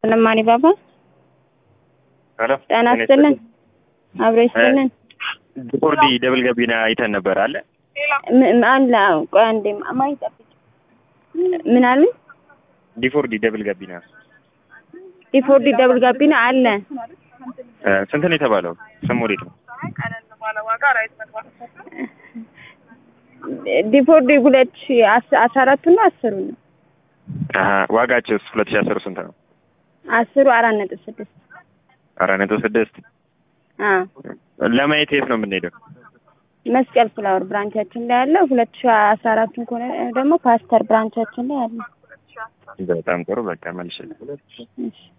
ለማኒ ባባ ሄሎ ጤና ይስጥልን። አብሮ ይስጥልን። ዲፎርዲ ደብል ገቢና አይተን ነበር አለ ም- ም- አለ አዎ። ቆይ አንዴ ማይ ጠብቂ። ምን አለ? ዲፎርዲ ደብል ገቢና ዲፎርዲ ደብል ጋቢና አለ። እ፣ ስንት ነው የተባለው? ስም ወዴት ነው? ዲፎርዲ ሁለት ሺ አስ- አስራ አራቱ ነው አስሩ ነው አሀ ዋጋቸውስ ሁለት ሺህ አስር ስንት ነው? አስሩ አራት ነጥብ ስድስት አራት ነጥብ ስድስት አዎ ለማየት የት ነው የምንሄደው? መስቀል ፍላወር ብራንቻችን ላይ ያለ ሁለት ሺ አስራ አራቱን ከሆነ ደግሞ ፓስተር ብራንቻችን ላይ አለ። በጣም ጥሩ በቃ መልሽ እሺ